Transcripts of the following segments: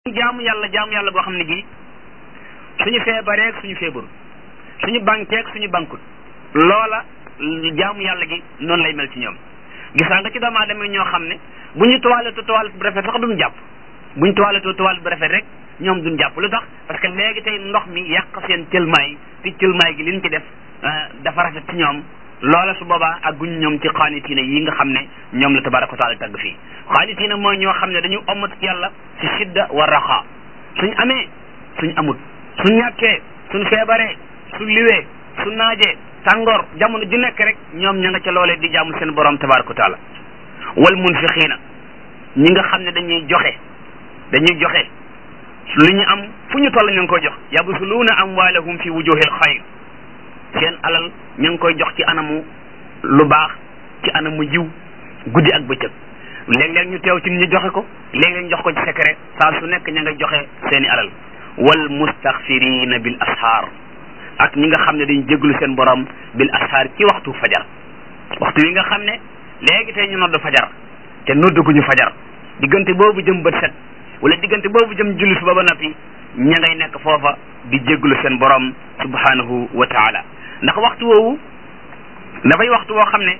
jaamu yàlla jaamu yàlla boo xam ne gi suñu feebareeg suñu feebaru suñu bankeeg suñu bankut loola jaamu yàlla gi noonu lay mel ci ñoom gisaa nga ci doomu aadama ñoo xam ne bu ñu toilette toilette bu rafet sax duñ jàpp bu ñu toilette toilette bu rafet rek ñoom duñ jàpp lu tax parce que léegi tey ndox mi yàq seen cëlmaay te cëlmaay gi liñ ci def dafa rafet ci ñoom loola su boobaa ak guñ ñoom ci xaanitiina yi nga xam ne ñoom la tabaraka wa taala tagg fii xaanitiina mooy ñoo xam ne dañu omat yàlla ci sidda wa raxa suñ amee suñ amut suñ ñàkkee suñ feebaree suñ liwee su naajee tàngoor jamono ju nekk rek ñoom ña nga ca loolee di jaamu seen borom tabaraka wa taala wal munfiqiina ñi nga xam ne dañuy joxe dañuy joxe lu ñu am fu ñu toll ñu ngi koy jox yabsuluuna amwaalahum fi wujuhil xayr seen alal ñu ngi koy jox ci anamu lu baax ci anamu jiw guddi ak bëccëg léeg-léeg ñu teew ci ñu joxe ko léeg-léeg ñu jox ko ci secret saa su nekk ña nga joxe seeni alal wal mustaxfirina bil ashaar ak ñi nga xam ne dañ jéglu seen borom bil ashaar ci waxtu fajar waxtu wi nga xam ne léegi tey ñu nodd fajar te nodduguñu fajar diggante boobu jëm bët set wala diggante boobu jëm julli suba ba noppi ña ngay nekk foofa di jéglu seen borom subhanahu wa taala ndax waxtu woowu dafay waxtu woo xam ne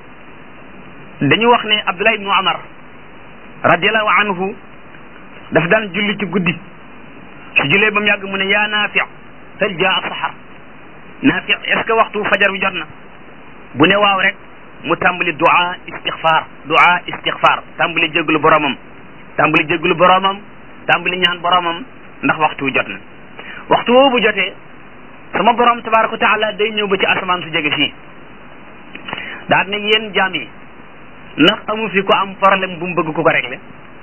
dañu wax ne Abdullah ibnu Umar radiallahu anhu daf daan julli ci guddi su jullee ba mu yàgg mu ne yaa Naafi hal jaa saxar Naafi est ce que waxtu fajar bi jot na bu ne waaw rek mu tàmbali du'a istixfar du'a istixfar tàmbali jéglu boromam tàmbali jéglu boromam tàmbali ñaan boromam ndax waxtu jot na waxtu woowu bu jotee sama borom tabaraka wa taala day ñëw ba ci asamaan su jege fii daal ne yéen jaam yi ndax amu fi ko am problème bu mu bëgg ku ko régler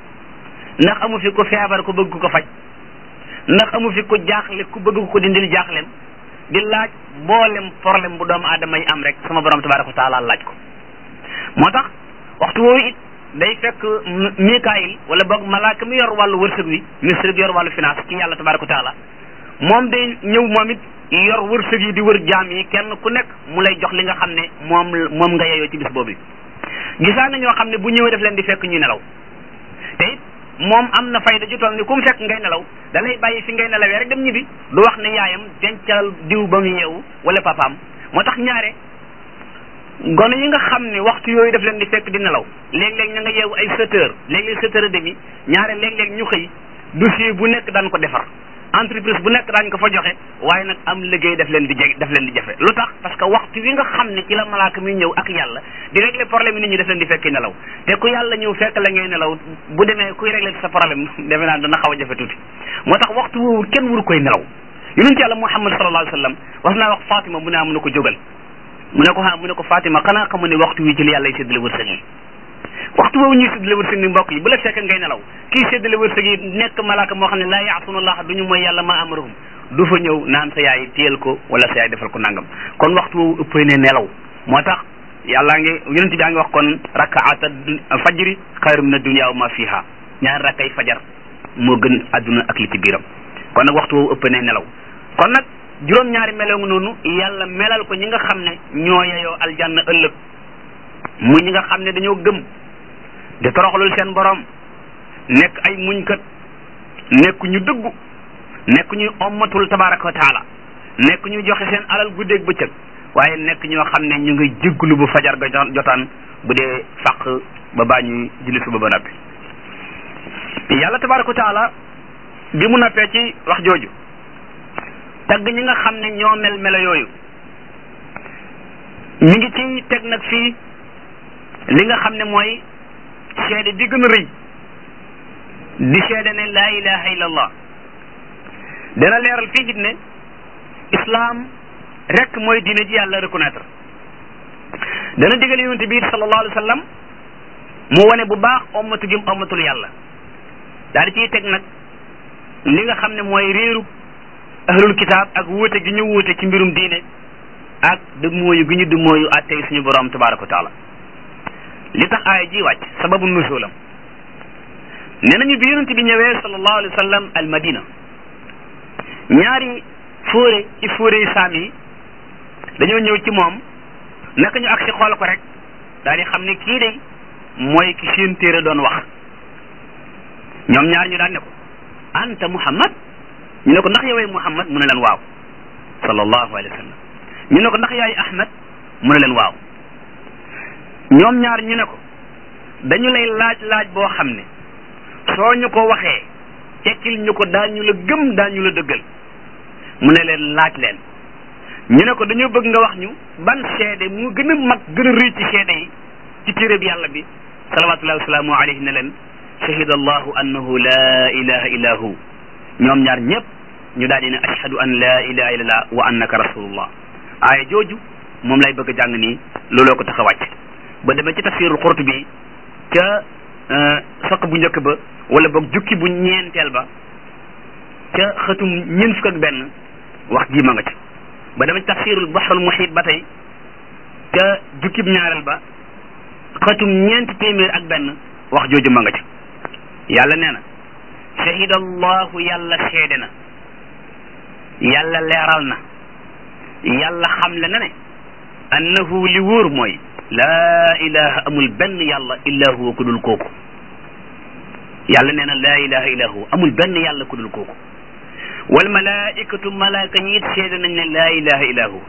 ndax amu fi ko feebar ku bëgg ku ko faj ndax amu fi ko jaaxle ku bëgg ko dindil jaaxlem di laaj boolem problème bu doomu aadama yi am rek sama borom tabaraka wa taala laaj ko moo tax waxtu woowu it day fekk Mikaayil wala boog malaaka mi yor wàllu wërsëg wi ministre bi yor wàllu finance ci yàlla tabaraka wa taala moom day ñëw moom it yor wërsëg yi di wër jaam yi kenn ku nekk mu lay jox li nga xam ne moom moom nga yeyoo ci bis boobu gisaa na ñoo xam ne bu ñëwee def leen di fekk ñuy nelaw te it moom am na fayda ju toll ni ku mu fekk ngay nelaw da lay bàyyi fi ngay nelawee rek dem ñibbi du wax ne yaayam dencal diw ba mu yeewu wala papaam moo tax ñaare gone yi nga xam ne waxtu yooyu daf leen di fekk di nelaw léeg-léeg ña nga yeewu ay sept heures léeg-léeg sept heures et demi ñaare léeg-léeg ñu xëy dossier bu nekk daan ko defar entreprise bu nekk daañ ko fa joxe waaye nag am liggéey daf leen di jeg daf leen di jafe lu tax parce que waxtu wi nga xam ne ci la malaaka mi ñëw ak yàlla di régler problème yi nit ñi daf leen di fekk nelaw te ku yàlla ñëw fekk la ngay nelaw bu demee kuy régler sa problème defe naa dana xaw a jafe tuuti moo tax waxtu woowu kenn waru koy nelaw yonent yàlla muhammad sallallahu alayhi wa sallam wax naa wax Fatima mu ne ah mu ne ko jógal mu ne ko ah mu ne ko Fatima xanaa xamu ne waxtu wi ci la yàlla y séddale wërsëg yi waxtu boobu ñuy séddale wërsëg ni mbokk yi bu la fekk ngay nelaw kii séddale wërsëg yi nekk malaaka moo xam ne laa yaasuna allah du ñu mooy yàlla ma amarahum du fa ñëw naan sa yaay téyel ko wala sa yaay defal ko nangam kon waxtu woowu ëppee ne nelaw moo tax yàllaa ngi yonent bi a ngi wax kon rakaata fajri xayru min ad-dunya wa ma fiha ñaari rakkay fajar moo gën adduna ak li ci biiram kon nag waxtu woowu ëppee ne nelaw kon nag juróom-ñaari meloo ngi noonu yàlla melal ko ñi nga xam ne ñoo yeyoo aljanna ëllëg mu ñi nga xam ne dañoo gëm di toroxlul seen borom nekk ay muñkat nekk ñu dëggu nekk ñuy ommatul tabaraka wa taala nekk ñu joxe seen alal guddeeg bëccëg waaye nekk ñoo xam ne ñu ngi jégglu bu fajar ga jotaan bu dee fàq ba baa ñuy julli suba ba noppi yàlla tabaraka wa taala bi mu noppee ci wax jooju tagg ñi nga xam ne ñoo mel melo yooyu ñu ngi ci teg nag fii li nga xam ne mooy seede bi gën a rëy di seede ne laa ilaha illa allah dana leeral fii it ne islam rek mooy diine ji yàlla reconnaître dana digal yonente bi sallallahu alayhi wa sallam mu wane bu baax ommatu gi ommatul yàlla daal di ciy teg nag li nga xam ne mooy réeru ahlul kitaab ak wuute gi ñu wuute ci mbirum diine ak du mooyu gi ñu du mooyu attey suñu borom tabaraka wa taala li tax aaya ji wàcc sababu nuzulam nee nañu bi yonent bi ñëwee sallallahu alayhi wa sallam al madina ñaari fóore ci fóore yi saam yi dañoo ñëw ci moom naka ñu ak si xool ko rek daal di xam ne kii de mooy ki seen téere doon wax ñoom ñaar ñu daan ne ko anta muhammad ñu ne ko ndax yowee muhammad mu ne leen waaw sallallahu alayhi wa sallam ñu ne ko ndax yaay ahmad mu ne leen waaw ñoom ñaar ñu ne ko dañu lay laaj laaj boo xam ne soo ñu ko waxee tekkil ñu ko daañu la gëm daañu la dëggal mu ne leen laaj leen ñu ne ko dañoo bëgg nga wax ñu ban seede mu gën a mag gën a rëy ci seede yi ci téereb yàlla bi salawatullahi wasalaamu alayhi ne leen shahida allahu annahu la ilaha illa hu ñoom ñaar ñëpp ñu daal di ne ashhadu an la ilaha illallah wa annaka rasulullah aaya jooju moom lay bëgg a jàng nii looloo ko tax a wàcc ba demee ci tafsirul Qurtubi ca saq bu njëkk ba wala boog jukki bu ñeenteel ba ca xëtum ñeent fukk ak benn wax ji ma nga ci ba demee ci tafsirul bahrul muhit ba tey ca jukkib ñaareel ba xëtum ñeenti téeméer ak benn wax jooju ma nga ci yàlla nee na shahida allahu yàlla seede na yàlla leeral na yàlla xamle na ne annahu li wóor mooy laa ilaha amul benn yàlla illa huwa ku dul kooku yàlla nee na laa ilaha illa huwa amul benn yàlla ku dul kooku wal malaikatu malaaka ñi it seede nañ ne laa ilaha illa huwa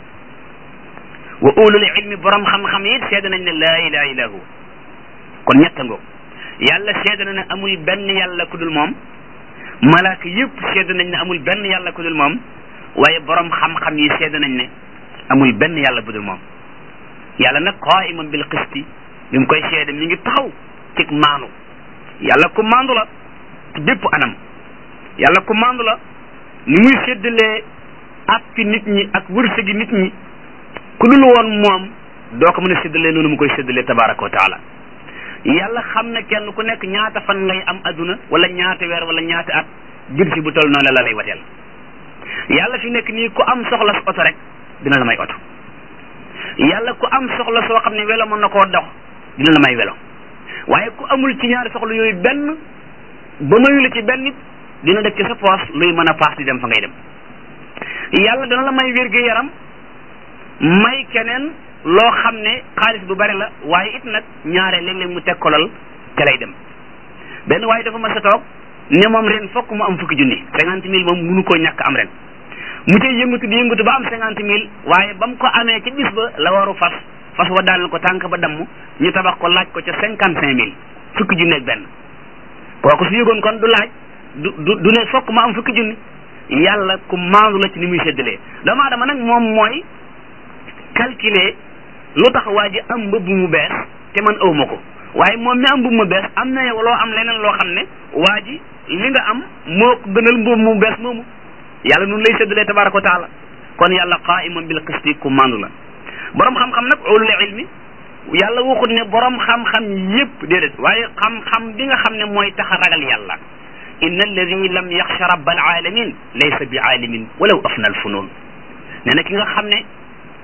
wa ulul ilmi borom xam-xam it seede nañ ne laa ilaha illa huwa kon ñetta ngoog yàlla seede na ne amul benn yàlla ku dul moom malaaka yëpp seede nañ ne amul benn yàlla ku dul moom waaye borom xam-xam yi seede nañ ne amul benn yàlla bu dul moom yàlla nag qaiman bil qisti bi mu koy seede mi ngi taxaw ci maandu yàlla ku maandu la ci bépp anam yàlla ku maandu la ni muy séddalee ak ci nit ñi ak wërsëgi nit ñi ku dul woon moom doo ko mën a séddalee noonu mu koy séddalee tabaraka wa taala yàlla xam na kenn ku nekk ñaata fan ngay am aduna wala ñaata weer wala ñaata at jur si bu tol noonu la lay wateel yàlla fi nekk nii ku am soxla sa oto rek dina la may oto yàlla ku am soxla soo xam ne welo mën na koo dox dina la may welo waaye ku amul ci ñaari soxla yooyu benn ba mayu la ci benn nit dina def ci sa poos luy mën a paas di dem fa ngay dem yàlla dana la may wér gu yaram may keneen loo xam ne xaalis bu bari la waaye it nag ñaare léeg-léeg mu teg kolal ca lay dem benn waaye dafa mas a toog ne moom ren fokk mu am fukki junni cinquante mille moom munu koo ñàkk am ren mu tey yëngatu di yëngatu ba am cinquante mille waaye ba mu ko amee ci bis ba la waru fas fas wa daal ko tànk ba damm ñu tabax ko laaj ko ca cinquante cinq mille fukki junni ak benn kooku su yëgoon kon du laaj du du du ne fokk mu am fukki junni yàlla ku maandu la ci ni muy séddalee doomu aadama nag moom mooy calculer lu tax waa ji am mbëbb mu bees te man awma ko waaye moom mi am mbëbb mu bees am na yow loo am leneen loo xam ne waa ji li nga am moo ko gënal mbëbb mu bees moomu yàlla nun lay séddalee tabaraka wa taala kon yàlla qaiman bil qisti ku mandu la borom xam-xam nag ulul ilmi yàlla waxut ne borom xam-xam yépp déedéet waaye xam-xam bi nga xam ne mooy tax a ragal yàlla inna alladi lam yaxsha rabbal alamin laysa bi aalimin walaw afna al funun nee na ki nga xam ne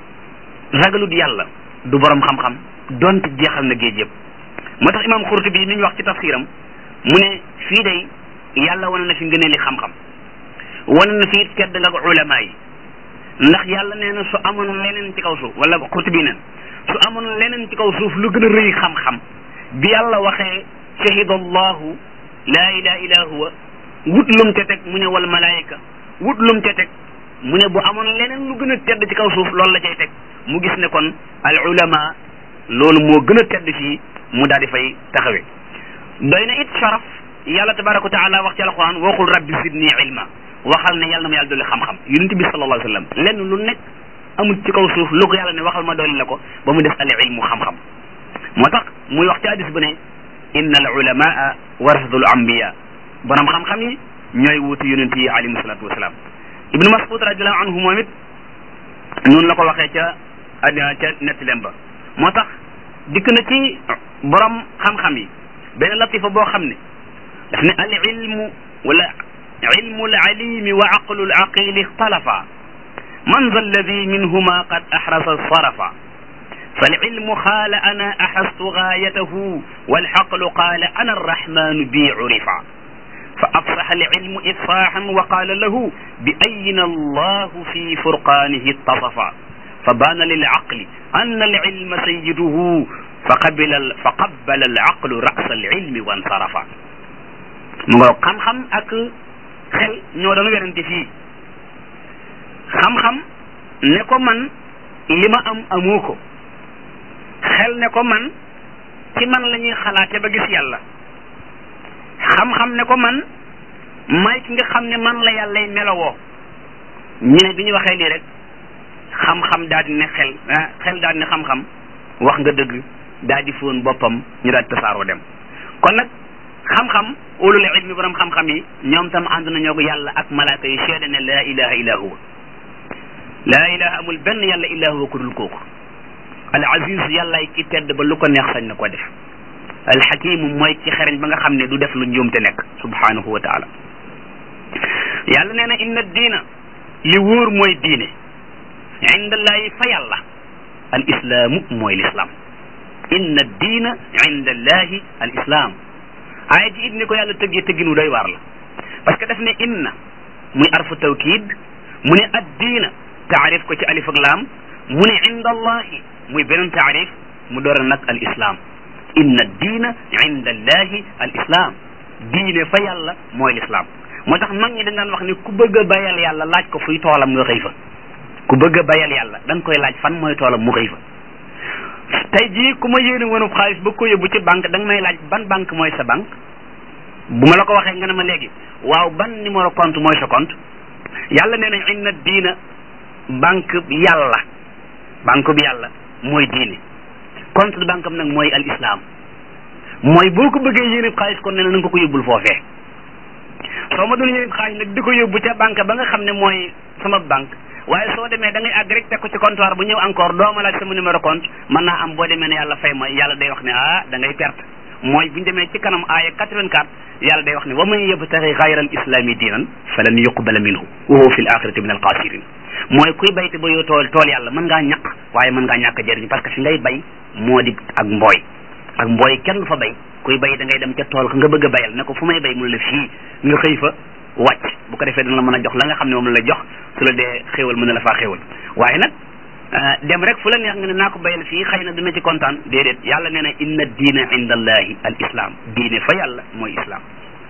ragalut yàlla du borom xam-xam donte jeexal na géej yëpp moo tax imam Xurtubi mi ñu wax ci tafsiram mu ne fii day yàlla wane na fi ngëneeli xam-xam wane na fi tedd nga ko ulama yi ndax yàlla nee na su amoon leneen ci kaw suuf wala Xurtubi neen su amoon leneen ci kaw suuf lu gën a rëy xam-xam bi yàlla waxee shahida allahu laa ilaha illa huwa wut lum te teg mu ne wal malaayika wut lum te teg mu ne bu amoon leneen lu gën a tedd ci kaw suuf loolu la cay teg mu gis ne kon al ulama loolu moo gën a tedd fii mu daal di fay taxawe doy na it sharaf yàlla tabaraka wa taala wax ci alquran waxul rabbi zidni ilma waxal ne yàlla na ma yàlla dolli xam-xam yonent bi sallallahu alayhi wa sallam lenn lu nekk amul ci kaw suuf lu ko yàlla ne waxal ma dolli la ko ba mu def al ilmu xam-xam moo tax muy wax ci hadis bu ne inna al ulamaa warasatul anbiya borom xam-xam yi ñooy wuutu yonent yi alayhim salatu wasalaam ibnu mas'ud radiallahu anhu moom it noonu la ko waxee ca ca nettilem ba moo tax dikk na ci borom xam-xam yi benn latifa boo xam ne daf ne al ilmu wala ilmu al alimi wa aqlu al aqili ixtalafa man za alladi minhuma qad ahrasa sarafa فالعلم قال أنا أحست غايته والحقل قال أنا الرحمن بي عرفا فأفصح العلم إفصاحا وقال له بأين الله في فرقانه اتصفا فبان للعقل أن العلم سيده فقبل فقبل العقل رأس العلم وانصرفا mu nga xam-xam ak xel ñoo doon werante fii xam-xam ne ko man li ma am amoo ko xel ne ko man ci man la ñuy xalaate ba gis yàlla xam-xam ne ko man may ki nga xam ne man la yàllay melowoo ñu ne bi ñu waxee lii rek xam-xam daal di ne xel xel daal di ne xam-xam wax nga dëgg daal di fóon boppam ñu daal di tasaaroo dem kon nag xam-xam ulul ilmi borom xam-xam yi ñoom tam ànd nañoo ko yàlla ak malaaka yi seede ne laa ilaha illa huwa laa ilaha amul benn yàlla illa huwa ku dul kooku al aziz yàllaay ki tedd ba lu ko neex sañ na ko def al hakimu mooy ci xereñ ba nga xam ne du def lu njuumte nekk subhanahu wa taala yàlla nee na inna diina li wóor mooy diine indallahi fa yàlla al islaamu mooy lislaam inna diina indallahi al islaam aaya ji it ni ko yàlla tëggee tëgginu doy waar la parce que daf ne inna muy arfu tawkid mu ne ad diina taarif ko ci alif ak laam mu ne indallahi muy beneen taarif mu door nag al islaam inna diina indallahi al islaam diine fa yàlla mooy lislaam moo tax mag ñi dañ daan wax ni ku bëgg a bayal yàlla laaj ko fuy toolam nga xëy fa ku bëgg a bayal yàlla da nga koy laaj fan mooy toolam mu xëy fa tey jii ku ma yéene woonub xaalis ba ko yóbbu ci banque da nga may laaj ban banque mooy sa banque bu ma la ko waxee nga ne ma léegi waaw ban numéro compte mooy sa compte yàlla nee na inna diina banque bi yàlla banque bi yàlla mooy diine compte de banque am nag mooy al islam mooy boo ko bëggee yéene xaalis kon nee na nga ko ko yóbbul foofee soo ma doon yéene xaalis nag di ko yóbbu ca banque ba nga xam ne mooy sama banque waaye soo demee da ngay àgg rek teg ko ci comptoir bu ñëw encore doo ma laaj sama numéro compte mën naa am boo demee ne yàlla fay ma yàlla day wax ne ah da ngay perte mooy bu ñu demee ci kanam aaya 84 yàlla day wax ne wa man yabtaxi xayra al islami diinan falan yuqbala minhu wa huwa fi l axirati min al xaasirin mooy kuy bayte ba yow tool tool yàlla mën ngaa ñaq waaye mën ngaa ñàkk jëriñ parce que fi ngay bay moo di ak mbooy ak mbooy kenn du fa bay kuy bay da ngay dem ca tool ka nga bëgg a bayal ne ko fu may bay mun la fii nga xëy fa wàcc bu ko defee dana la mën a jox la nga xam ne moom la jox su la dee xéewal mën na la faa xéewal waaye nag dem rek fu la neex nga ne naa ko bayal fii xëy na dina ci kontaan déedéet yàlla nee na inna diina inda allahi al islam diine fa yàlla mooy islam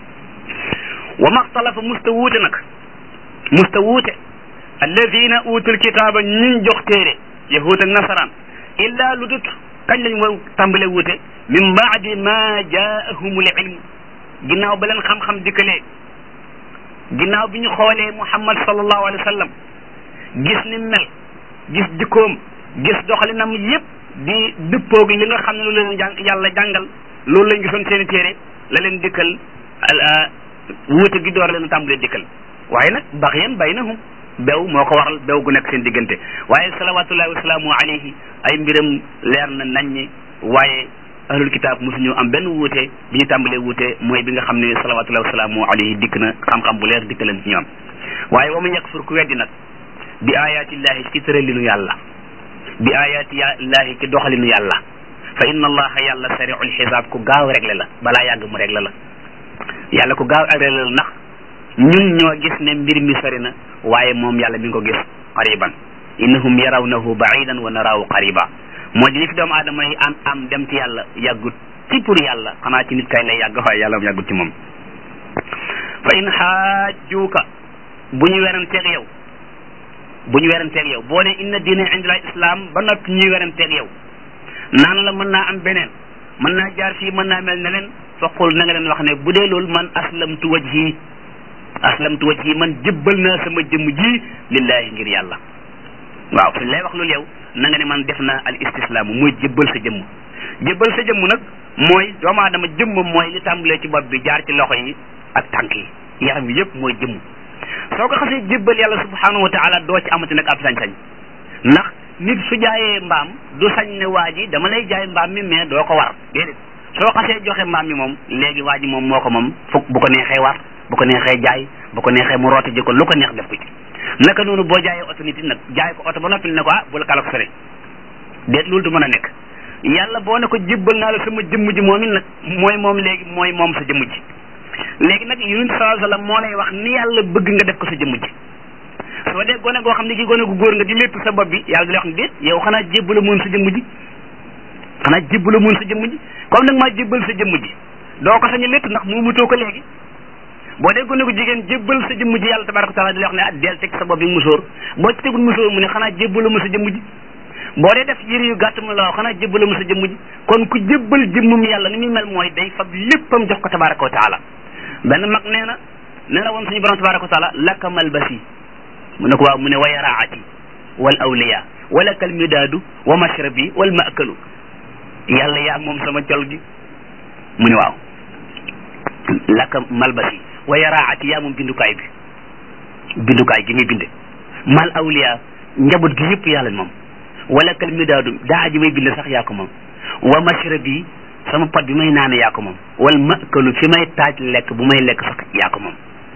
wa maxtalafa musta wuute nag musta wuute alladina utul kitaaba ñuñ jox téere yahud ak nasaraan illa lu dut kañ lañ war tàmbale wuute min baadi ma jaahumul ilm ginnaaw ba leen xam-xam dikkalee ginnaaw bi ñu xoolee muhammad sallallahu alayhi wa sallam gis ni mel gis jikkoom gis doxalinam yépp di dëppoog li nga xam ne loolu leen jàng yàlla jàngal loolu lañ gisoon seeni téere la leen dikkal wuute gi door leen tàmbalee dikkal waaye nag baxyan baynahum bew moo ko waral bew gu nekk seen diggante waaye salawatullahi wasalaamu alayhi ay mbiram leer na naññi waaye ahlul kitaab mosuñu am benn wuute bi ñu tàmbalee wuute mooy bi nga xam ne salawatullahi wasalaamu alayhi dikk na xam-xam bu leer dikk leen ci ñoom waaye wa man yakfur ku weddi nag bi ayatillahi ci tëralinu yàlla bi ayatillahi ci doxalinu yàlla fa inna allaha yàlla sariul xisaab ku gaaw réglé la balaa yàgg mu réglé la yàlla ku gaaw réglé la ndax ñun ñoo gis ne mbir mi sori na waaye moom yàlla mi ngi ko gis qariban innahum yarawnahu baidan wa naraahu qariba moo di li fi doomu aadama yi am am dem ci yàlla yàggut ci pour yàlla xanaa ci nit kay lay yàgg waaye yàlla yàggut ci moom fa in xaajuuka bu ñu weranteeg yow bu ñu weranteeg yow boo ne inna diina indil islam ba noppi ñuy weranteeg yow naan la mën naa am beneen mën naa jaar fii mën naa mel ne leen faqul na nga leen wax ne bu dee loolu man aslamtu wajhi aslamtu wajhi man jëbbal naa sama jëmm ji lillahi ngir yàlla waaw fi lay wax loolu yow na nga ne man def naa al istislaamu mooy jëbbal sa jëmm jëbbal sa jëmm nag mooy doomu aadama jëmm mooy li tàmbalee ci bopp bi jaar ci loxo yi ak tànk yi yaram bi yëpp mooy jëmm soo ko xasee jébbal yàlla subhanahu wa taala doo ci amati nag ab sañ-sañ ndax nit su jaayee mbaam du sañ ne waa ji dama lay jaay mbaam mi mais doo ko war déedéet soo xasee joxe mbaam mi moom léegi waa ji moom moo ko moom fukk bu ko neexee war bu ko neexee jaay bu ko neexee mu rooti ji ko lu ko neex def ko ci naka noonu boo jaayee oto nit nag jaay ko oto ba noppi ne ko ah bul kalak sore déet loolu du mën a nekk yàlla boo ne ko jébbal naa la sama jëmm ji moom it nag mooy moom léegi mooy moom sa jëmm ji léegi nag yonent sallallahu alayhi wasallam moo lay wax ni yàlla bëgg nga def ko sa jëmm ji soo dee gone goo xam ne ki gone gu góor nga di lépp sa bopp bi yàlla di la wax ne déet yow xanaa jébbala moon sa jëmm ji xanaa jébbala moon sa jëmm ji comme nag maa jébbal sa jëmm ji doo ko sañ a létt ndax mu mutoo ko léegi boo dee gone gu jigéen jébbal sa jëmm ji yàlla tabaraka taala di la wax ne ah del teg sa bopp bi musóor boo ci tegul musóor mu ne xanaa jébbalu ma sa jëmm ji boo dee def yëre yu gàtt mu la wax xanaa jébbalu ma sa jëmm ji kon ku jébbal jëmmum yàlla ni muy mel mooy day fab léppam jox ko tabaraka wa taala benn mag nee na nee na woon suñu borom tabaraka wa taala laka malbasi mu ne ko waaw mu ne wa yaraati wal awliya wala kal midaadu wa mashrabi wal maakalu yàlla yaa moom sama col gi mu ne waaw laka malbasi wa yaraati yaa moom bindukaay bi bindukaay gi muy binde mal awliya njaboot gi yëpp yàlla moom wala kal midaadu daa ji may binde sax yaa ko moom wa mashrabi sama pot bi may naane yaa ko moom wal maakalu fi may taaj lekk bu may lekk sax yaa ko moom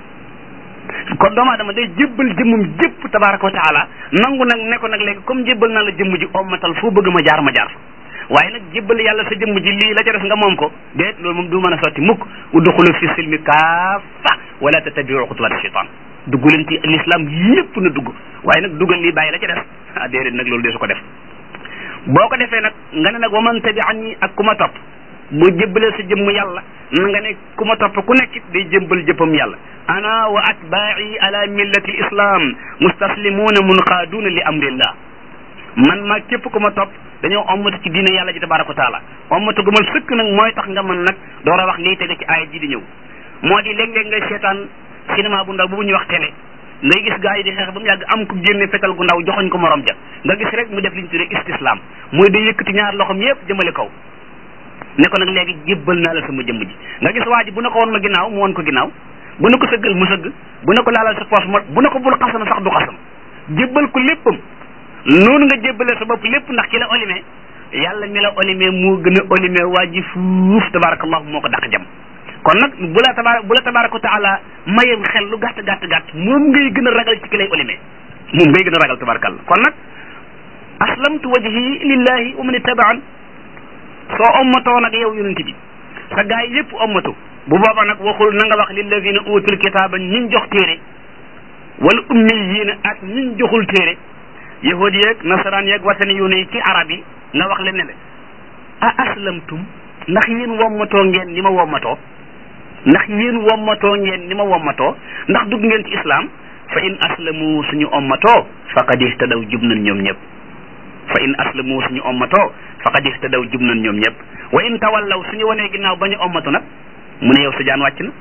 kon doomu aadama day jébbal jëmmum jépp tabaraka wa taala nangu nag ne ko nag léegi comme jébbal naa la jëmm ji ommatal foo bëgg ma jaar ma jaar fa waaye nag jébbal yàlla sa jëmm ji lii la ca def nga moom ko déet loolu moom du mën a sotti mukk udxulu fi silmi kaafa wala tattabiu xutuwaati shaytan dugg leen ci l'islam yépp na dugg waaye nag duggal lii bàyyi la ca def ah déedéet nag loolu de su ko def boo ko defee nag nga ne nag waman tabi'ani ak ku ma topp boo jébbalee sa jëmm yàlla na nga ne ku ma topp ku nekkit day jébbal jëppam yàlla ana wa atbaa'i ala millati islam mustaslimuuna munqaaduuna li amrillah man maa képp ku ma topp dañoo ommatu ci diine yàlla ji tabaraka wa taala ommatu gu ma sëkk nag mooy tax nga mën nag door a wax lii tege ci aaya ji di ñëw moo di léeg-léeg ngay seetaan cinéma bu ndaw bu ñuy wax télé ngay gis gaa yi di xeex ba mu yàgg am ku génne fetal gu ndaw joxoñ ko morom ja nga gis rek mu def li ñu tuddee istislam mooy day yëkkati ñaar loxom yépp jëmale kaw ne ko nag léegi jébbal naa la sama jëmm ji nga gis waa ji bu ne ko woon ma ginnaaw mu woon ko ginnaaw bu ne ko sëggal mu sëgg bu ne ko laalal sa poos mo bu ne ko bul xasam sax du xasam jébbal ko léppam noonu nga jébbalee sa bopp lépp ndax ki la olimee yàlla mi la olimee moo gën a olimee waa ji fuuf tabarakallahu moo ko daq jam kon nag bu la tabaar bu la tabaraka wa taala mayee xel lu gàtt gàtt gàtt moom ngay gën a ragal ci ki lay olimee moom ngay gën a ragal tabarakallah kon nag aslamtu wajhi lillahi wa man ittabaan soo ommatoo nag yow yonent bi sa gaay yépp ommatu bu booba nag waxul na nga wax lilladina utul kitaaba ñiñ jox téere wala ummiyiina ak ñiñ joxul téere yahudi yeeg nasaraan yeeg watani yu ne ci arab yi nga wax leen ne le a aslamtum ndax yéen wommatoo ngeen ni ma wommatoo ndax yéen wommatoo ngeen ni ma wommatoo ndax dugg ngeen ci islam fa in aslamu suñu ommatoo faqad ihtadaw jub nañ ñoom ñëpp fa in aslamu suñu ommatoo faqad ihtadaw jub nañ ñoom ñëpp wa in tawallaw suñu wanee ginnaaw ba ñu ommatu nag mu ne yow sa jaan wàcc na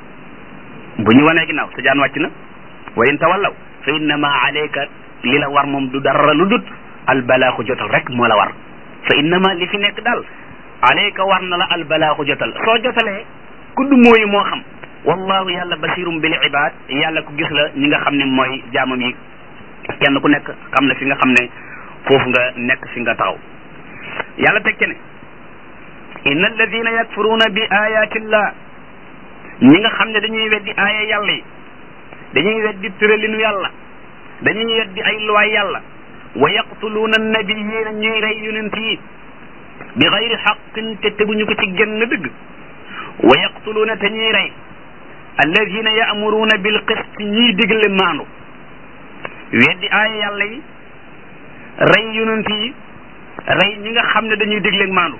bu ñu wanee ginnaaw sa jaan wàcc na wa in tawallaw fa innama alayka li la war moom du dara lu dut albalaaxu jotal rek moo la war fa innama li fi nekk daal alayka war na la albalaaxu jotal soo jotalee kudd mooyu moo xam wallahu yàlla basirum bil ibad yàlla ku gis la ñi nga xam ne mooy jaamam yi kenn ku nekk xam na fi nga xam ne foofu nga nekk fi nga taxaw yàlla teg ci ne inna alladina yakfuruuna bi ayatillah ñi nga xam ne dañuy weddi aaya yàlla yi dañuy weddi tëralinu yàlla dañuy weddi ay luwaay yàlla wa yaqtuluuna annabiyiina ñuy rey yonent yi bi xayri xaqin te teguñu ko ci genn dëgg wa yaqtuluuna te ñuy rey alladina yaamuruuna bil qist ñiy digle maandu weddi aaya yàlla yi rey yonent yi rey ñi nga xam ne dañuy digle maandu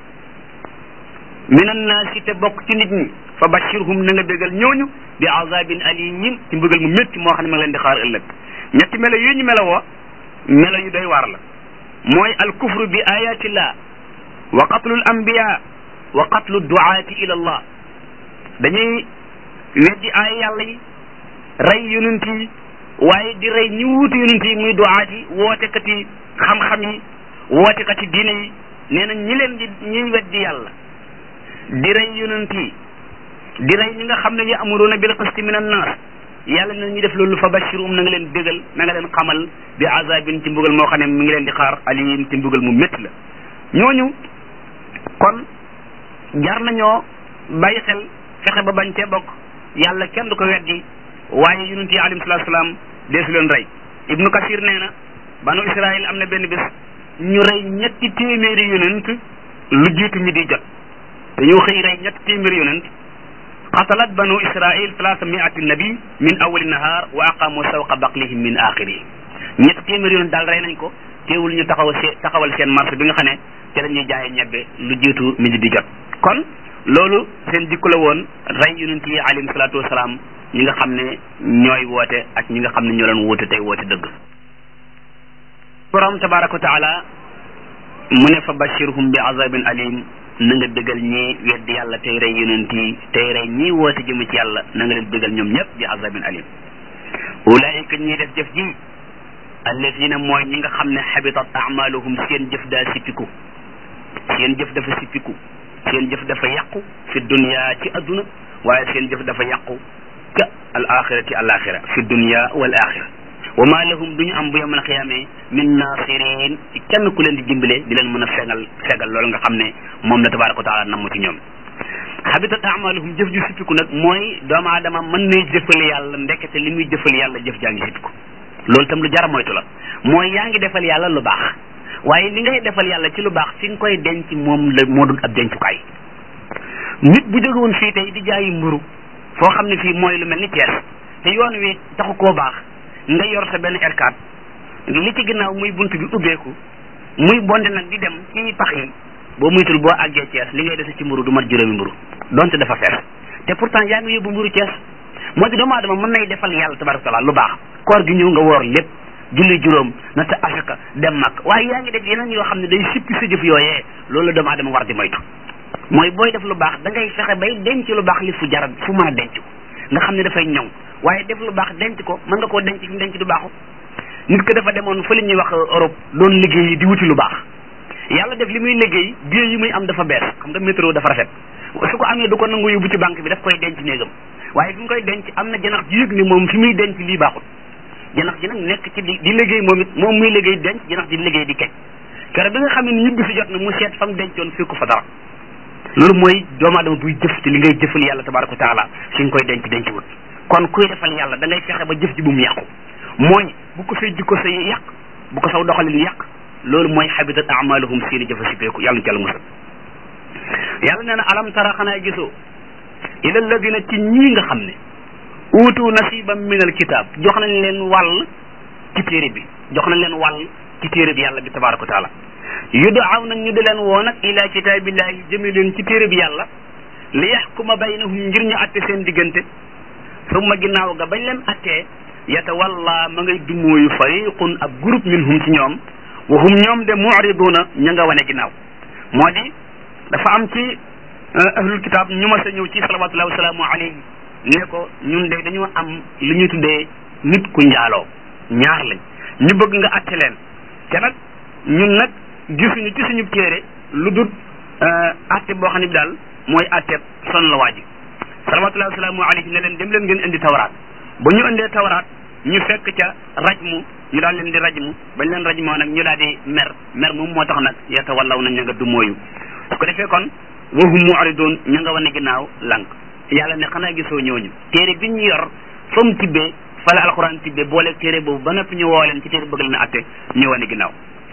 min annaasi te bokk ci nit ñi fa bashirhum na nga bégal ñooñu bi azabin alim ci mbëggal mu métti moo xam ne ma ngi leen di xaar ëllëg ñetti melo yu ñu melo woo melo yu doy waar la mooy al kufru bi ayatillah wa qatlu l anbiya wa qatlu duaati ila allah dañuy weddi aaya yàlla yi rey yonent yi waaye di rey ñi wuutu yonent yi muy duaat yi wootekat yi xam-xam yi wootekat yi diine yi nee na ñi leen di ñuy weddi yàlla di rey yonent yi di rey ñi nga xam ne ya'muruna bil qisti min annaas yàlla na ñu def loolu fa bashirum na nga leen bégal na nga leen xamal bi azabin ci mbugal moo xam ne mi ngi leen di xaar alim ci mbugal mu métti la ñooñu kon jar nañoo bàyyi xel fexe ba bañ cee bokk yàlla kenn du ko weddi waaye yonent yi alayhi salaatu salaam deesu leen rey ibnu kasir nee na banu israil am na benn bés ñu rey ñetti téeméeri yonent lu jiitu mi di jot dañoo xëy rey ñetti téeméeri yonent qatalat banu israil talaata miati nabi min awali nahar wa aqamu sawqa baqlihim min axiri ñetti téeméeri yonent daal rey nañ ko teewul ñu taxaw see taxawal seen marché bi nga xam ne ci la ñuy jaayee ñebbe lu jiitu mi di jot kon loolu seen jikko la woon rey yonent yi alayhim salaatu wasalaam ñi nga xam ne ñooy woote ak ñi nga xam ne ñoo leen woote tey woote dëgg borom tabaraka wa taala mu ne fa bashirhum bi azabin alim na nga dëggal ñi weddi yàlla tey rey yonent yi tey rey ñii woote jëm ci yàlla na nga leen dëggal ñoom ñëpp bi azabin alim ulaayika ñi def jëf ji allazina mooy ñi nga xam ne xabitat amaluhum seen jëf daa sippiku seen jëf dafa sippiku seen jëf dafa yàqu fi dunya ci adduna waaye seen jëf dafa yàqu ca al axirati al axira fi dunya wal axira wa ma lahum duñu am bu yawmal xiyaame min nasirin ci kenn ku leen di dimbale di leen mën a fegal fegal loolu nga xam ne moom la tabaraka wa taala namm ci ñoom habitat amaluhum jëf ju sippiku nag mooy doomu aadama mën nay jëfal yàlla ndekete li muy jëfal yàlla jëf jaa ngi sippiku loolu tam lu jara moytu la mooy yaa ngi defal yàlla lu baax waaye li ngay defal yàlla ci lu baax fi nga koy denc moom la moo dul ab dencukaay nit bu jóge woon fii tey di jaayi mburu foo xam ne fii mooy lu mel ni Thiès te yoon wi taxu koo baax nga yor sa benn R4 li ci ginnaaw muy bunt bi ubbeeku muy bonde nag di dem ci pax yi boo muytul boo àggee Thiès li ngay dese ci mburu du mat juróomi mburu donte dafa fees te pourtant yaa ngi yóbbu mburu Thiès moo di doomu aadama mën nay defal yàlla tabaraka taala lu baax koor gi ñëw nga woor lépp julli juróom na ta asaka dem mag waaye yaa ngi def yeneen yoo xam ne day sippi sa jëf yooyee loolu la doomu aadama war di moytu mooy booy def lu baax da ngay fexe bay denc lu baax li fu jara fu mën a denc nga xam ne dafay ñoŋ waaye def lu baax denc ko mën nga koo denc ci denc du baaxu nit ko dafa demoon fa li ñuy wax Europe doon liggéey di wuti lu baax yàlla def li muy liggéey billet yi muy am dafa bees xam nga métro dafa rafet su ko amee du ko nangu yóbbu ci banque bi daf koy denc néegam waaye fi mu koy denc am na janax ji yëg ni moom fi muy denc lii baaxul janax ji nag nekk ci di di liggéey moom it moom muy liggéey denc janax ji liggéey di kej kere bi nga xam ne ñibbi si jot na mu seet fa mu dencoon fii ko fa dara loolu mooy doomu aadama buy jëf te li ngay jëfal yàlla tabaraka wa taala fi nga koy denc denc wut kon kuy defal yàlla da ngay fexe ba jëf ji bu mu yàqu mooy bu ko say jikko say yàq bu ko saw doxalin yàq loolu mooy habitat amaluhum seeni jëfa sippeeku yàlla na ci yàlla musal yàlla nee na alam tara xanaa gisoo ila alladina ci ñii nga xam ne uutu nasiban min al kitab jox nañ leen wàll ci téere bi jox nañ leen wàll ci téere bi yàlla bi tabaraka wa taala yudaaw nag ñu di leen woo nag ila kitaabillahi jëme leen ci téere bi yàlla li yaxkuma baynahum ngir ñu atte seen diggante summa ginnaaw ga bañ leen attee yatawalla ma ngay dumóoyu fariqun ab groupe minhum ci ñoom wa hum ñoom de mu'riduna ña nga wane ginnaaw moo di dafa am ci ahlul kitab ñu ma sa ñëw ci salawatullahi wasalaamu alayhi ne ko ñun de dañoo am li ñuy tuddee nit ku njaaloo ñaar lañ ñu bëgg nga atte leen te nag ñun nag gisuñu ci suñu téere lu dul atte boo xam ne bi daal mooy atte son la waaji salawatullahi wasalaamu alayhi ne leen dem leen ngeen indi tawraat ba ñu indee tawraat ñu fekk ca rajmu ñu daal leen di rajmu bañ leen rajmoo nag ñu daal di mer mer moom moo tax nag yeta wallaw nañ ña nga du mooyu su ko defee kon wahum mu'ridun ña nga wane ginnaaw lànk yàlla ne xanaa gisoo ñooñu téere bi ñu yor fa mu tibbee fa la alxuraan tibbee boole téere boobu ba noppi ñu woo leen ci téere bëgg leen atte ñu wane ginnaaw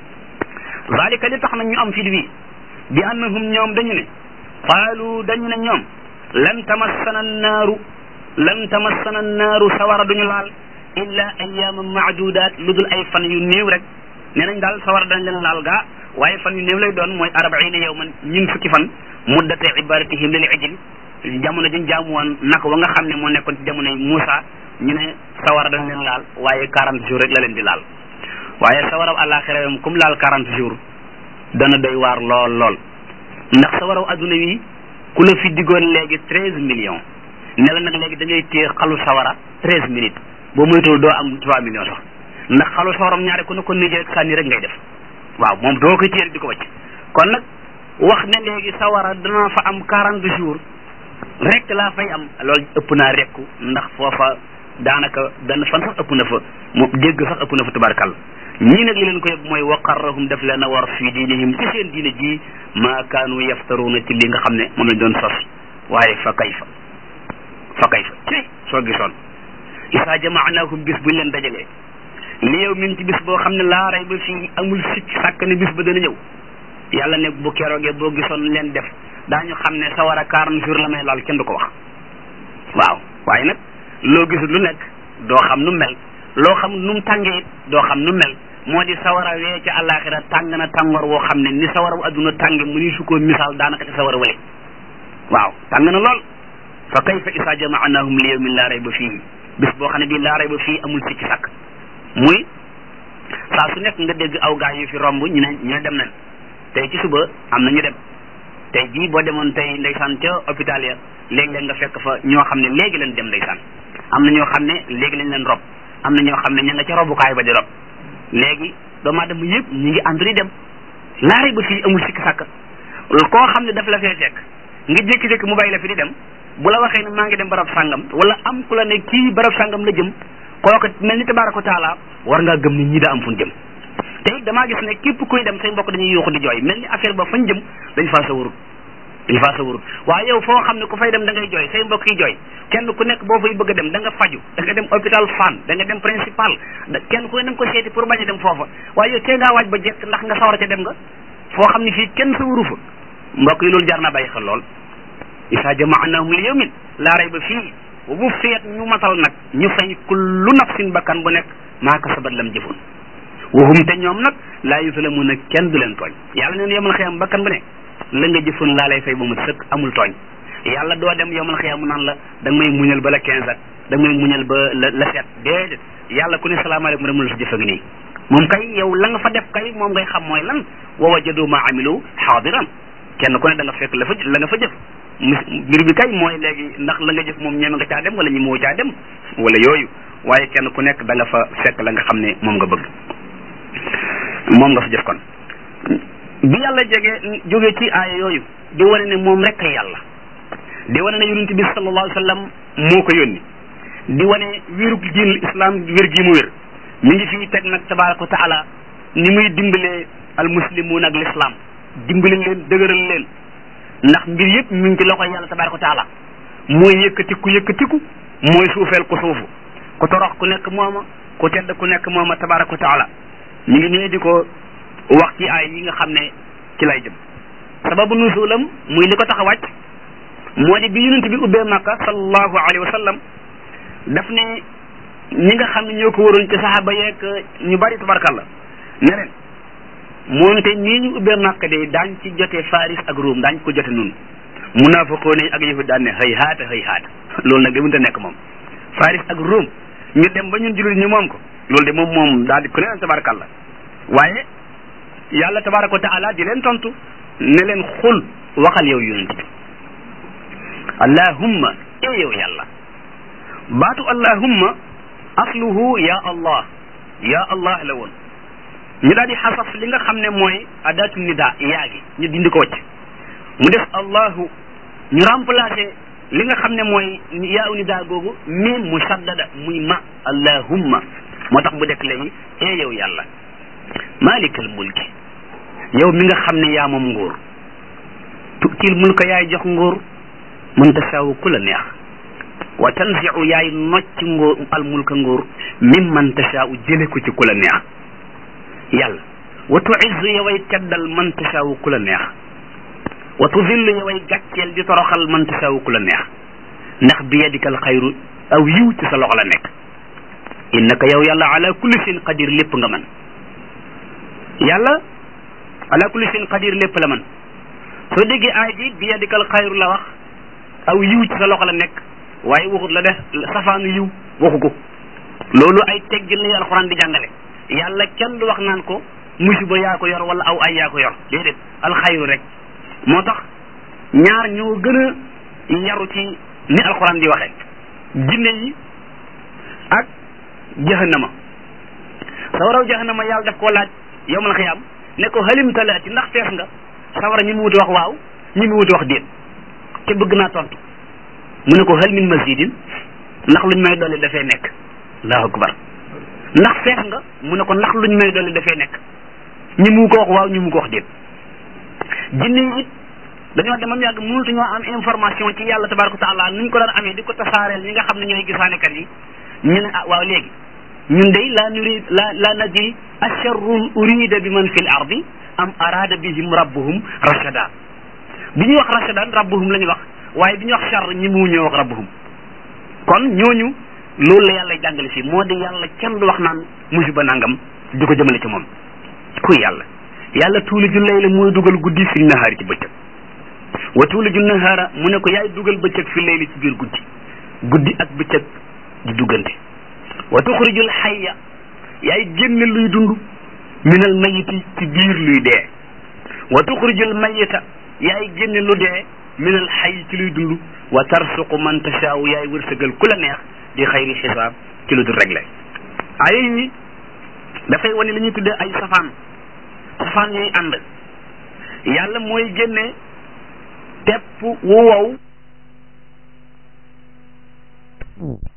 zalika li tax nag ñu am fit wi bi annahum ñoom dañu ne qaalu dañu ne ñoom lan tamassana naaru lan tamassana naaru sawara duñu laal illa ayyaman maadudaat lu dul ay fan yu néew rek nee nañ daal sawara dañ leen laal gaa waaye fan yu néew lay doon mooy arbaina yawman ñun fukki fan muddate ibaratihim lil ijil jamono dañ jaamu woon naka wa nga xam ne moo nekkoon ci jamonoy Muusa ñu ne sawara dañ leen laal waaye quarante jours rek la leen di laal waaye sawaraw àllaaxira moom comme laal quarante jours dana doy waar lool lool ndax sawaraw adduna wi ku la fi diggoon léegi treize millions ne la nag léegi da ngay téye xalu sawara treize minutes boo moytuwul doo am trois millions sax ndax xalu sawaram ñaare ku ne ko nijee rek sànni rek ngay def waaw moom doo koy téye di ko wacc kon nag wax ne léegi sawara dana fa am quarante jours rek laa fay am loolu ëpp naa rekku ndax foofa daanaka benn fan sax ëpp na fa mu dégg sax ëpp na fa tubaarkàlla ñii nag li leen ko yëg mooy waqarrahum def leen a war fii diinihim ci seen diine ji maa kaanu yaftaruuna ci li nga xam ne moom lañ doon sos waaye fa kayfa fa kayfa ci soo gisoon isaa jamaanaahum bis buñ leen dajalee li yow min ci bis boo xam ne laa rey ba fii amul sikk sàkk ne bis ba dana ñëw yàlla ne bu keroogee boo gisoon leen def daañu xam ne sa war a quarante jours la may laal kenn du ko wax waaw waaye nag loo gisul lu nekk doo xam nu mel loo xam nu mu tàngee it doo xam nu mel moo di sawara wee ca àllaaxira tàng na tàngoor woo xam ne ni sawara wu adduna tànge mu ni su ko misaal daanaka te sawara wale waaw tàng na lool fa kayfa isa jamaanahum li yawmin laa rayba fii bis boo xam ne bii laa rayba fii amul sikki sàkk muy saa su nekk nga dégg aw gaa yu fi romb ñu ne ñu ne dem nañ tey ci suba am na ñu dem tey jii boo demoon tey ndeysaan ca hôpital ya léegi-léeg nga fekk fa ñoo xam ne léegi leen dem ndeysaan am na ñoo xam ne léegi lañ leen rob am na ñoo xam ne ña nga ca robukaay ba di rob léegi doomu aadama yëpp ñi ngi ànd di dem laare ba fii amul sikki sàkk koo xam ne daf la fee fekk nga jékki-jékki mu bàyyi la fi di dem bu la waxee ne maa ngi dem barab sàngam wala am ku la ne kii barab sàngam la jëm kooku mel ni tabaaraka taala war ngaa gëm ni ñii daa am fu ñu jëm te it damaa gis ne képp kuy dem say mbokk dañuy yuuxu di jooy mel ni affaire ba fañ jëm dañ faa sa warut dañ faa sa warut waaye yow foo xam ne ku fay dem da ngay jooy say mbokk yi jooy kenn ku nekk boo fay bëgg a dem da nga faju da nga dem hôpital Fann da nga dem principal kenn ku ne da nga ko seeti pour bañ a dem foofa waaye yow tee ngaa waaj ba jekk ndax nga sawar ca dem nga foo xam ne fii kenn sa waru fa mbokk yi loolu jar naa bàyyi xel lool isa jamaanahum li yawmin laa rayba fii wa bu feet ñu matal nag ñu fay kullu nafsin bakkan bu nekk maa kasabat lam jëfoon waxum te ñoom nag laa yuzlamuuna kenn du leen tooñ yàlla neen yomal xiyam bakkan bu ne la nga jëfoon laa lay fay ba mu sëkk amul tooñ yàlla doo dem yomal xiyam mu naan la da nga may muñal ba la quinze ak da nga may muñal ba la la sept déedéet yàlla ku ne salaamaaleykum rek mu la sa jëfa ngi nii moom kay yow la nga fa def kay moom ngay xam mooy lan wa wajadu ma amilu xaadiran kenn ku ne da nga fekk la fa la nga fa jëf mbir bi kay mooy léegi ndax la nga jëf moom ñeme nga caa dem wala ñi moo caa dem wala yooyu waaye kenn ku nekk da nga fa fekk la nga xam ne moom nga bëgg moom nga fa jëf kon bi yàlla jege jóge ci aaya yooyu di wane ne moom rek ay yàlla di wane ne yonent bi sallallahu alayhi wa sallam moo ko yónni di wane wérug diinul islam wér gi mu wér mi ngi fii teg nag tabaraka wa taala ni muy dimbalee al muslimuun ak l'islam dimbali leen dëgëral leen ndax mbir yëpp mi ngi ci loxoy yàlla tabaraka wa taala mooy yëkkatiku yëkkatiku mooy suufeel ku suufu ku torox ku nekk mooma ku tedd ku nekk mooma tabaraka wa taala mi ngi nee di ko wax ci ay yi nga xam ne ci lay jëm sababu nuzulam muy li ko tax a wàcc moo di bi yonent bi ubbee Makka sallallahu alayhi wa sallam daf ne ñi nga xam ne ñoo ko waroon ci saxaaba yeeg ñu bari tabarakalla ne leen moonte nii ñu ubbee Makka de daañ ci jote Faris ak Ruum daañ ko jote nun munaafiqoon yi ak yahud daan ne xëy haata xëy haata loolu nag de mënta nekk moom Faris ak Ruum ñu dem ba ñun jullit ñu moom ko loolu de moom moom daal di ku ne tabarakalla waaye yàlla tabaraka wa taala di leen tontu ne leen xul waxal yow yonent bi allahumma e yow yàlla baatu allahumma asluhu ya allah ya allah la woon ñu daal di xasaf li nga xam ne mooy adatu nida yaa gi ñu dindi ko wacc mu def allahu ñu remplacé li nga xam ne mooy yaa u nida googu miim mu saddada muy ma allahumma moo tax mu dekk léegi e yow yàlla malikal mulki yow mi nga xam ne yaa moom nguur tutil mulka yaay jox nguur man tasaawu ku la neex wa tanziu yaay nocc nguur al mulka nguur mim man tasaawu jële ko ci ku la neex yàlla wa tuizzu yoway teddal man tasaawu ku la neex wa tudillu yoway gàcceel di toroxal man tasaawu ku la neex ndax bi yadikal xayru aw yiw ci sa loxo la nekk innaka yow yàlla ala kulli shay'in qadir lépp nga man yàlla ala kulli shay'in qadir lépp la man soo déggee aay ji bi yadikal xayru la wax aw yiw ci sa loxo la nekk waaye waxut la def safaanu yiw waxu ko loolu ay teggin la alxuraan di jàngale yàlla kenn du wax naan ko musiba yaa ko yor wala aw ay yaa ko yor déedéet alxayru rek moo tax ñaar ñoo gën a yaru ci ni alxuraan di waxee jinne yi ak jahannama sawaraw jahannama yàlla daf koo laaj yowmal xiyaam ne ko halim talaati ndax fees nga sawara ñi mu wuti wax waaw ñi mu wuti wax déet te bëgg naa tontu mu ne ko hal min mazidin ndax luñ may dolli dafay nekk allahu akbar ndax fees nga mu ne ko ndax luñ may dolli dafay nekk ñi mu ko wax waaw ñi mu ko wax déet jinne yi it dañoo demam yàgg mënatu ñoo am information ci yàlla tabaraka taala nuñ ko daan amee di ko tasaareel ñi nga xam ne ñooy gisaanekat yi ñu ne ah waaw léegi ñun day la nurid la la nadri asharrun urida bi man fil ardi am arada bihim rabbuhum rachada bi ñuy wax rachadan rabbuhum la ñuy wax waaye bi ñuy wax char ñi mu ñoo wax rabbuhum kon ñooñu loolu la yàlla jàngale fii moo di yàlla kenn du wax naan musiba nangam di ko jëmale ci moom kuy yàlla yàlla tuuli ju layla mooy dugal guddi fi nahaari ci bëccëg wa tuuliju nahaara mu ne ko yaay dugal bëccëg fi layli ci biir guddi guddi ak bëccëg di duggante wa tuxrijul xayya yaay génne luy dund minal mayiti ci biir luy dee wa tuxrijul mayita yaay génne lu dee minal xay ci luy dund wa tarsuqu man tashaaw yaay wërsëgal ku la neex di xayri xisaab ci lu dul réglé ay yi dafay wane li ñuy tuddee ay safaan safaan yooyu ànd yàlla mooy génne tepp wu wow